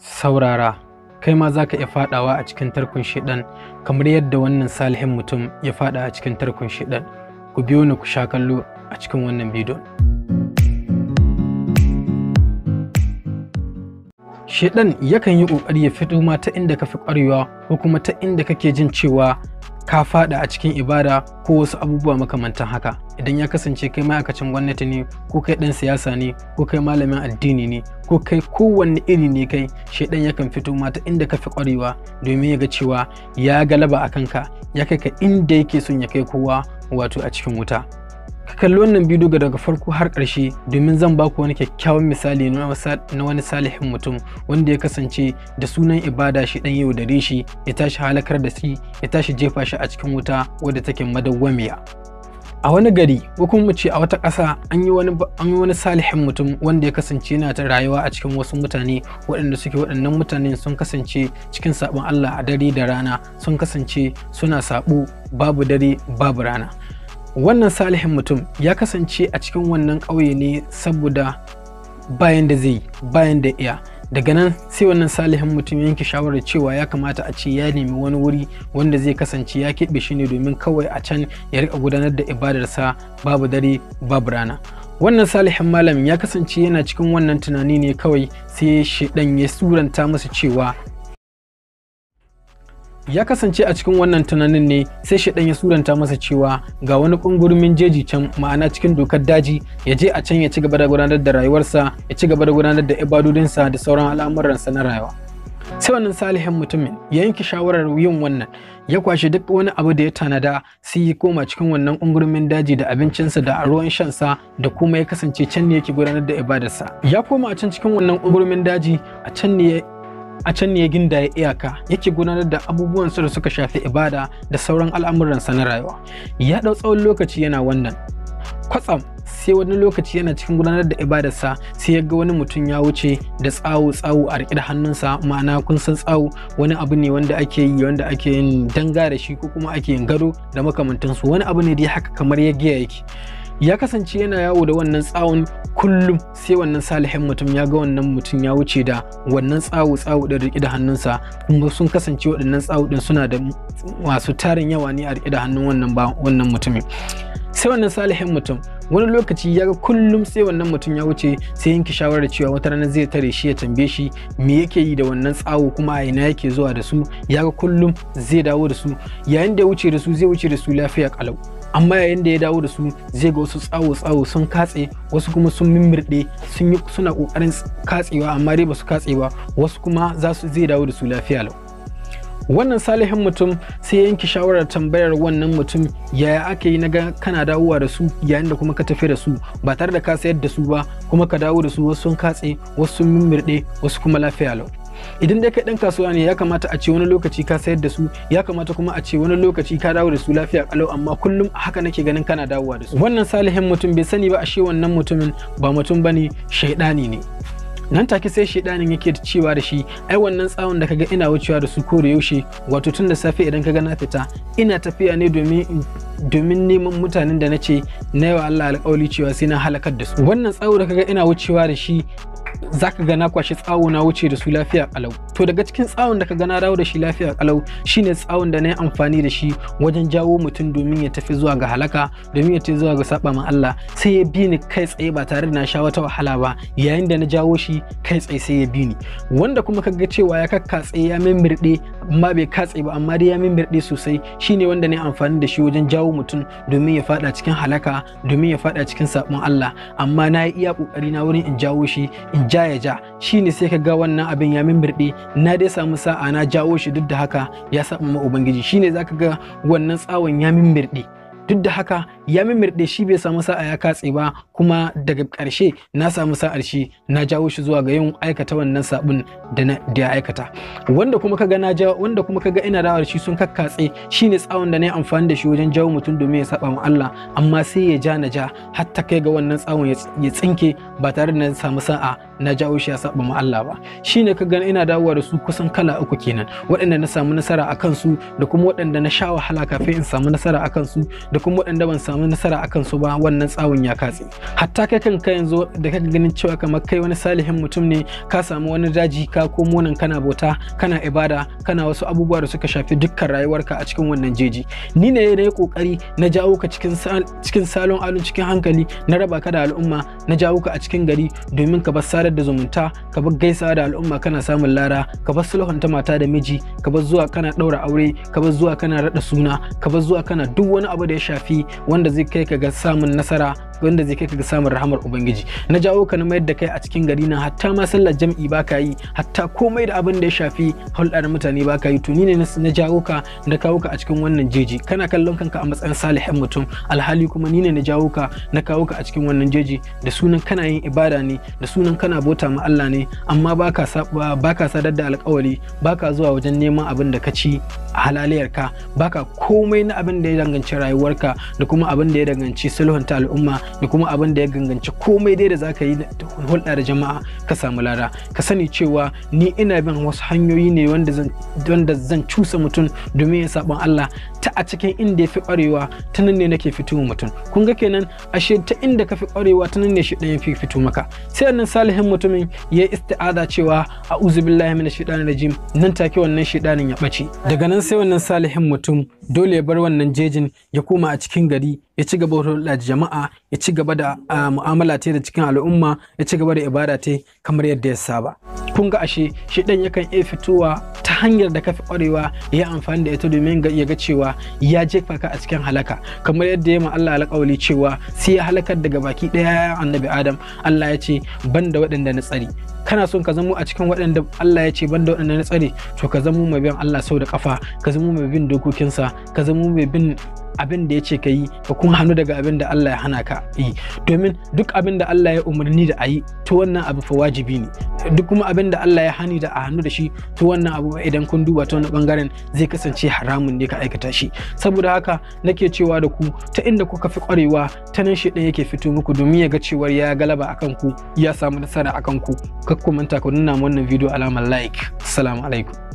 saurara kai ma za ka iya fadawa a cikin tarkon shiɗan kamar yadda wannan salihin mutum ya fada a cikin tarkon shiɗan ku biyo ni ku sha kallo a cikin wannan bidiyon shiɗan yakan yi ƙoƙari ya fito ma ta inda ka fi ƙwarewa ko kuma ta inda kake jin cewa ka fada a cikin ibada ko wasu abubuwa makamantan haka idan ya kasance kai ma'aikacin gwamnati ne ko kai dan siyasa ne ko kai malamin addini ne ko kai kowanne iri ne kai shaidan yakan fito ma ta inda ka fi kwarewa domin ya ga cewa ya galaba a kanka ya kai ka inda yake son ya kai kowa wato a cikin wuta ka kalli wannan bidiyo ga daga farko har ƙarshe domin zan baku wani kyakkyawan misali na wani salihin mutum wanda ya kasance da sunan ibada shi dan yau da shi ya tashi halakar da shi ya tashi jefa shi a cikin wuta wadda take madawwamiya a wani gari ko kuma ce a wata ƙasa an yi wani an yi wani salihin mutum wanda ya kasance yana ta rayuwa a cikin wasu mutane waɗanda suke waɗannan mutane sun kasance cikin sabon Allah a dare da rana sun kasance suna sabo babu dare babu rana wannan salihin mutum ya kasance a cikin wannan ƙauye ne saboda bayan da zai bayan da iya daga nan sai wannan salihin mutum yanke shawarar cewa ya kamata a ce ya nemi wani wuri wanda zai kasance ya keɓe shi ne domin kawai a can ya rika gudanar da ibadarsa babu dare babu rana wannan salihin malamin ya kasance yana cikin wannan tunani ne kawai sai shaidan ya suranta masa cewa ya kasance a cikin wannan tunanin ne sai shaɗan ya suranta masa cewa ga wani ƙungurumin jeji can ma'ana cikin dokar daji ya je a can ya ci gaba da gudanar da rayuwarsa ya ci gaba da gudanar da ibadodinsa da sauran al'amuransa na rayuwa sai wannan salihin mutumin ya yanke shawarar yin wannan ya kwashe duk wani abu da ya tanada sai ya koma cikin wannan ƙungurumin daji da abincinsa da ruwan shansa da kuma ya kasance can ne yake gudanar da ibadarsa ya koma a can cikin wannan ƙungurumin daji a can ne a can ne ya ginda ya iyaka yake gudanar da abubuwan su da suka shafi ibada da sauran al'amuransa na rayuwa ya ɗau tsawon lokaci yana wannan kwatsam sai wani lokaci yana cikin gudanar da ibadarsa sai ya ga wani mutum ya wuce da tsawo tsawo a riƙe da hannunsa ma'ana kun san tsawo wani abu ne wanda ake yi wanda ake yin danga da shi ko kuma ake yin gado da makamantansu wani abu ne dai haka kamar ya giya yake ya kasance yana yawo da wannan tsawon kullum sai wannan salihin mutum ya ga wannan mutum ya wuce da wannan tsawo tsawo da riƙe da hannunsa kuma sun kasance waɗannan tsawo ɗin suna da masu tarin yawa ne a riƙe da hannun wannan ba wannan mutumin sai wannan salihin mutum wani lokaci ya ga kullum sai wannan mutum ya wuce sai yanke shawarar cewa wata rana zai tare shi ya tambaye shi me yake yi da wannan tsawo kuma a ina yake zuwa da su ya ga kullum zai dawo da su yayin da ya wuce da su zai wuce da su lafiya kalau amma yayin da ya dawo da su zai ga wasu tsawo-tsawo sun katse wasu kuma sun mimmirɗe sun yi suna ƙoƙarin katsewa amma dai ba su katse ba wasu kuma za su zai dawo da su lafiya lau wannan salihin mutum sai ya yanke shawarar tambayar wannan mutum yaya aka yi naga kana dawowa da su yayin da kuma ka tafi da su ba tare da ka sayar da su ba kuma ka dawo da su wasu sun katse wasu sun mimmirɗe wasu kuma lafiya lau idan dai kai dan kasuwa ne ya kamata a ce wani lokaci ka sayar da su ya kamata kuma a ce wani lokaci ka dawo da su lafiya kalau amma kullum haka nake ganin kana dawowa da su wannan salihin mutum bai sani ba ashe wannan mutumin ba mutum bane shaidani ne nan take sai shaidanin yake cewa da shi ai wannan tsawon da kaga ina wucewa da su ko da yaushe wato tun da safe idan kaga na fita ina tafiya ne domin domin neman mutanen da na ce na yawa Allah alƙawali cewa sai na halakar da su wannan tsawo da kaga ina wucewa da shi zaka ga na kwashi tsawo na wuce da su lafiya kalau to daga cikin tsawon da ka ga na dawo da shi lafiya kalau shine tsawon da na yi amfani da shi wajen jawo mutum domin ya tafi zuwa ga halaka domin ya tafi zuwa ga saba ma Allah sai ya bi ni kai tsaye ba tare da na sha wata wahala ba yayin da na jawo shi kai tsaye sai ya bi ni wanda kuma ka ga cewa ya kakkatse ya mimirɗe amma bai katse ba amma dai ya mimirɗe sosai shine wanda na yi amfani da shi wajen jawo mutum domin ya fada cikin halaka domin ya fada cikin sabon Allah amma na yi iya kokari na wurin in jawo shi in ja ya ja shine sai ka ga wannan abin ya mimbirɗe na dai samu sa'a na jawo shi duk da haka ya saba ma ubangiji shine zaka ga wannan tsawon ya mimbirɗe duk da haka ya mimirɗe shi bai samu sa'a ya katse ba kuma daga ƙarshe na samu sa'ar shi na jawo shi zuwa ga yin aikata wannan sabon da na da ya aikata wanda kuma kaga na jawo wanda kuma kaga ina dawo da shi sun kakkatse shine tsawon da na yi amfani da shi wajen jawo mutum domin ya saba ma Allah amma sai ya ja na ja har ta kai ga wannan tsawon ya tsinke ba tare da na samu sa'a na jawo shi ya saba ma Allah ba shine ka gani ina dawowa da su kusan kala uku kenan waɗanda na samu nasara a kansu da kuma waɗanda na sha wahala kafin in samu nasara a kansu da kuma waɗanda ban samu nasara a kansu ba wannan tsawon ya katse hatta kai kanka yanzu da kaka ganin cewa kamar kai wani salihin mutum ne ka samu wani daji ka komo nan kana bauta kana ibada kana wasu abubuwa da suka shafi dukkan rayuwarka a cikin wannan jeji ni ne na yi kokari na jawo ka cikin cikin salon alun cikin hankali na raba ka da al'umma na jawo ka a cikin gari domin ka bar sadar da zumunta ka bar gaisawa da al'umma kana samun lara ka bar sulhunta mata da miji ka bar zuwa kana ɗaura aure ka bar zuwa kana raɗa suna ka bar zuwa kana duk wani abu da ya shafi wanda zai kai ka ga samun nasara wanda zai kai ka ga samun rahamar ubangiji na jawo ka na mayar da kai a cikin gari na hatta ma sallar jam'i ba ka yi hatta komai da abin da ya shafi hulɗa da mutane ba ka yi to ni ne na jawo ka na kawo ka a cikin wannan jeji kana kallon kanka a matsayin salihin mutum alhali kuma ni ne na jawo ka na kawo ka a cikin wannan jeji da sunan kana yin ibada ne da sunan kana bauta ma Allah ne amma baka baka sadar da alƙawari baka zuwa wajen neman abin da ka ci a halaliyarka baka komai na abin da ya danganci rayuwarka da kuma abin da ya danganci sulhunta al'umma da kuma abin da ya ganganci komai dai da za ka yi hulɗa da jama'a ka samu lada ka sani cewa ni ina bin wasu hanyoyi ne wanda zan cusa mutum domin ya saɓon Allah ta a cikin inda ya fi ƙwarewa ta nan ne nake fito mutum kun ga kenan ashe ta inda ka fi ƙwarewa ta nan ne shi ya fi fito maka sai wannan salihin mutumin ya isti'ada cewa a'udhu billahi minash shaitanir rajim nan take wannan shaitanin ya ɓace daga nan sai wannan salihin mutum dole ya bar wannan jejin ya koma a cikin gari ya ci gaba da jama'a ya ci gaba da mu'amala ta da cikin al'umma ya ci gaba da ibada ta kamar yadda ya saba kun ga ashe shi dan yakan iya fitowa ta hanyar da kafi kwarewa ya amfani da ita domin ya ga cewa ya jefa ka a cikin halaka kamar yadda ya ma Allah alƙawali cewa sai ya halakar daga baki ɗaya annabi Adam Allah ya ce banda waɗanda na tsari kana son ka zamo a cikin waɗanda Allah ya ce banda waɗanda na tsare to ka zamo mai bin Allah sau da kafa ka zamo mai bin dokokinsa ka zamo mai bin abin da ya ce ka yi ka kuma hannu daga abin da Allah ya hana ka yi domin duk abin da Allah ya umarni da a yi to wannan abu fa wajibi ne duk kuma abin da Allah ya hani da a hannu da shi to wannan abu idan kun duba ta wani bangaren zai kasance haramun ne ka aikata shi saboda haka nake cewa da ku ta inda kuka fi kwarewa ta nan shi ɗaya yake fito muku domin ya ga cewar ya galaba akan ku ya samu nasara akan ku kakku manta ku nuna wannan bidiyo alamar like assalamu alaikum